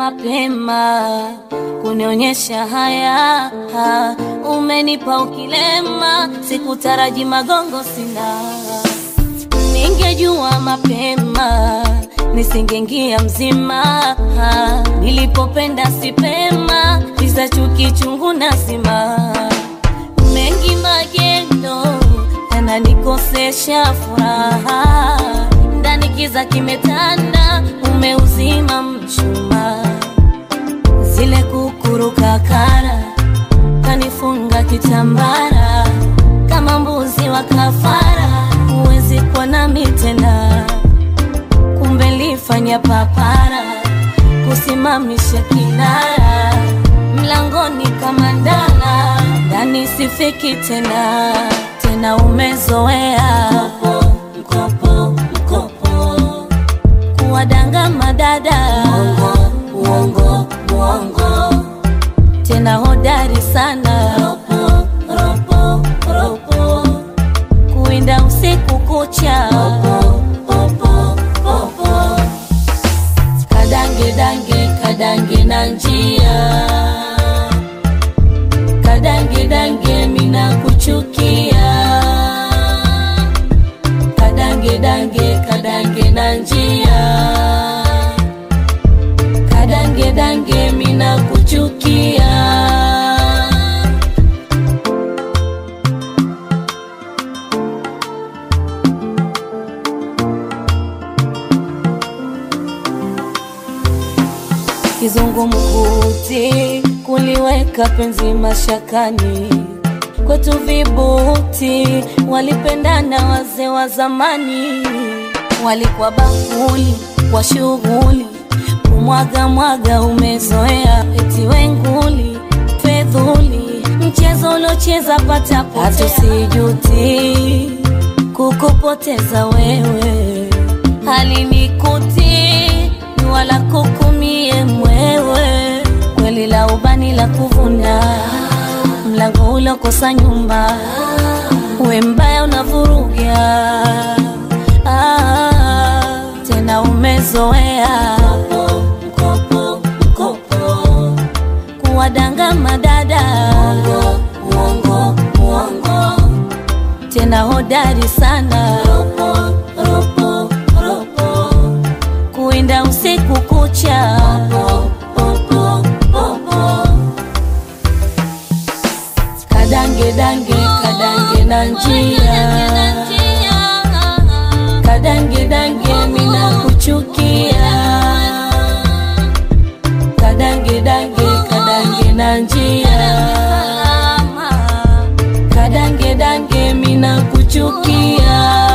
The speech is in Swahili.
mapema kunionyesha haya ha, umenipa ukilema, sikutaraji magongo sina, ningejua mapema nisingengia mzima ha, nilipopenda sipema, visa chuki chungu nazima, mengi magendo yananikosesha furaha, ndani kiza kimetanda, umeuzima mchuma, zile kukuruka kara kanifunga kitambara, kama mbuzi wa kafara, huwezi kuwa nami tena, kumbe lifanya papara kusimamisha kinara mlangoni kama ndala, ndani sifiki tena tena, umezoea mkopo mkopo kuwadanga madada uongo uongo uongo tena hodari sana ropo ropo ropo kuinda usiku kucha ropo ropo ropo kadange dange kadange na njia kadange dange mina kuchukia kadange dange kadange na njia kadange dange mina kuchukia kizungumkuti kuliweka penzi mashakani kwetu vibuti walipendana wazee wa zamani walikuwa bakuli kwa shughuli kumwaga mwaga umezoea eti wenguli fedhuli mchezo uliocheza patapotea hatusijuti kukupoteza wewe halinikuti wala kukumie mwewe kweli la ubani la kuvuna mlango ulokosa nyumba we mbaya unavuruga ah, tena umezoea mkopo mkopo kuwadanga madada uongo uongo uongo tena hodari sana ropo ropo ropo kuinda usiku kucha popo popo popo kadange dange kadange na njia kadange dange mina kuchukia kadange dange kadange na njia kadange dange mina kuchukia